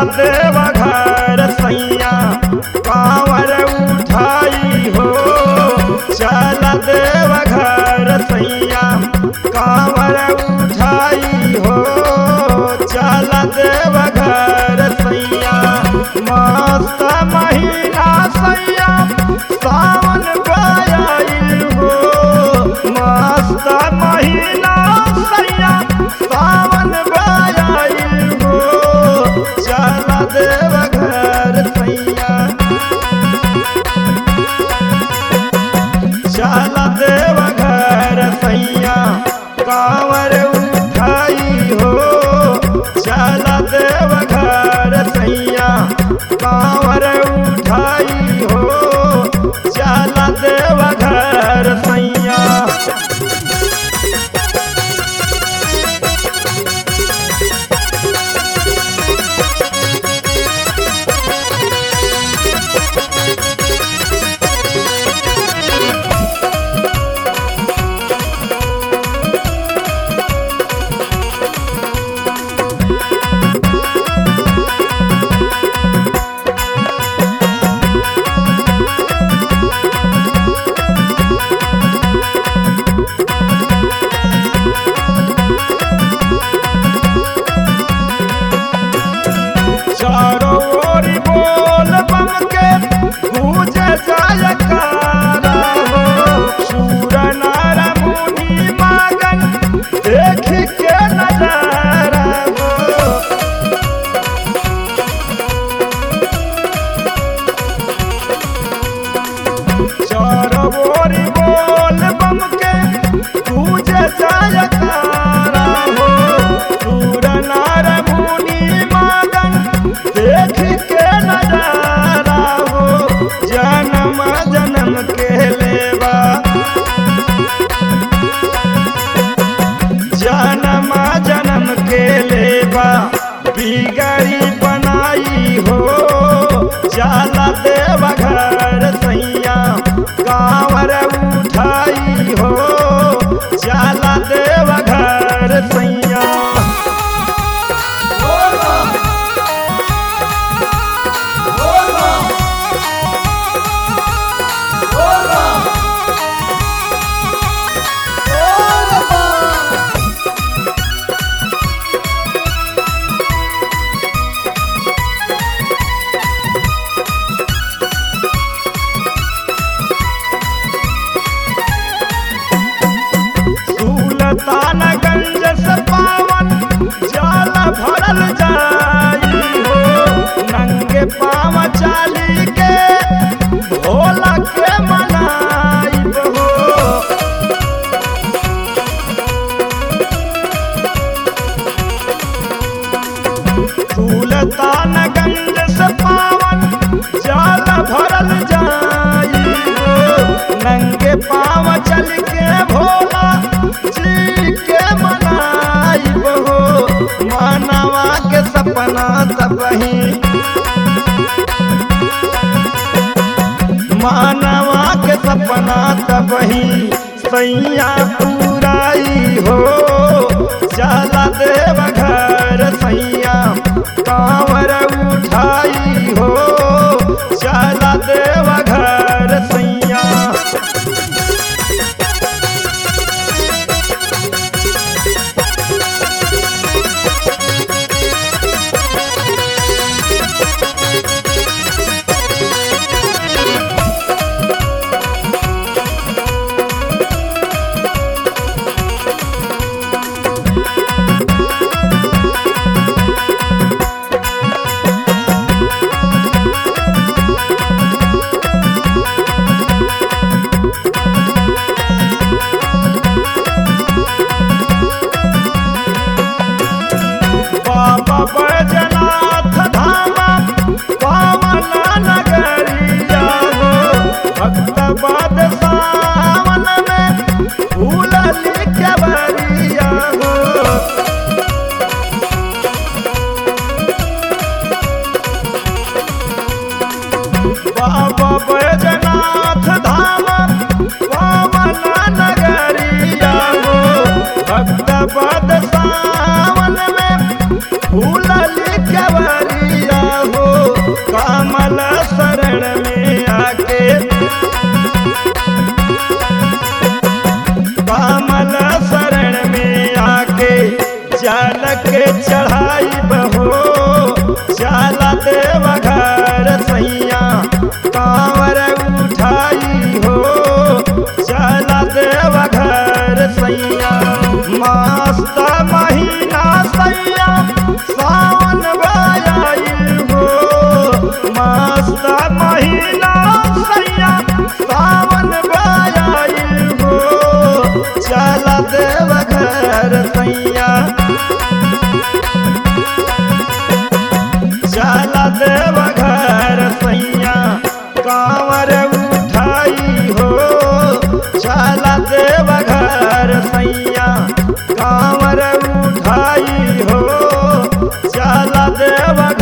देव घर सैया कांवर उठाई हो चल देव घर सैया कांवर उठाई हो चल देव घर सैया मस्त महीना सैया सावन गयाइल हो मस्त महीना सैया सावन गयाइल हो चल देव घर सैया चल देव घर सैया कांवर उठाई हो चल देव घर सैया कांवर उठाई हो चल देव घर सैया चारों ओर बोल बम के गूंज जयकारा हो सूर नर मुनि मगन देख के नजारा हो चारों ओर बोल बम के गूंज जयकारा हो सूर नर मुनि मगन देख के नजारा हो जन्म जन्म के लेवा जन्म जन्म के लेवा बिगड़ी बनाई हो जाला देव घर सैया कांवर उठाई हो जाला देव घर सैया सुल्तानगंज से पावन जाल भरल जाई हो नंगे पाव चाली के भोला के मनाई हो सुल्तानगंज से पावन जाल भरल जाई हो नंगे पाव चल के भोला जी के मनाई हो मानवा के सपना तबही मानवा के सपना तबही सैया पुराई हो चला देव घर सैया कांवर उठाई हो चला देव घर सैया बाबा बैजनाथ धामा पावन नगरिया हो भक्त बाद सावन में फूल के बरिया हो बाबा बैजनाथ धामा पावन नगरिया हो भक्त बाद सावन में फूल के बरिया कमल शरण में आके कमल शरण में आके जल के चढ़ाई बहो चला देव घर सैया कांवर उठाई हो चला देव घर सैया मस्त महीना सैया सावन बायाई हो मस्त महीना सैया सावन बायाई हो चला देव घर सैया चला देव घर सैया कांवर उठाई हो चला देव घर सैया कांवर उठाई हो चला देव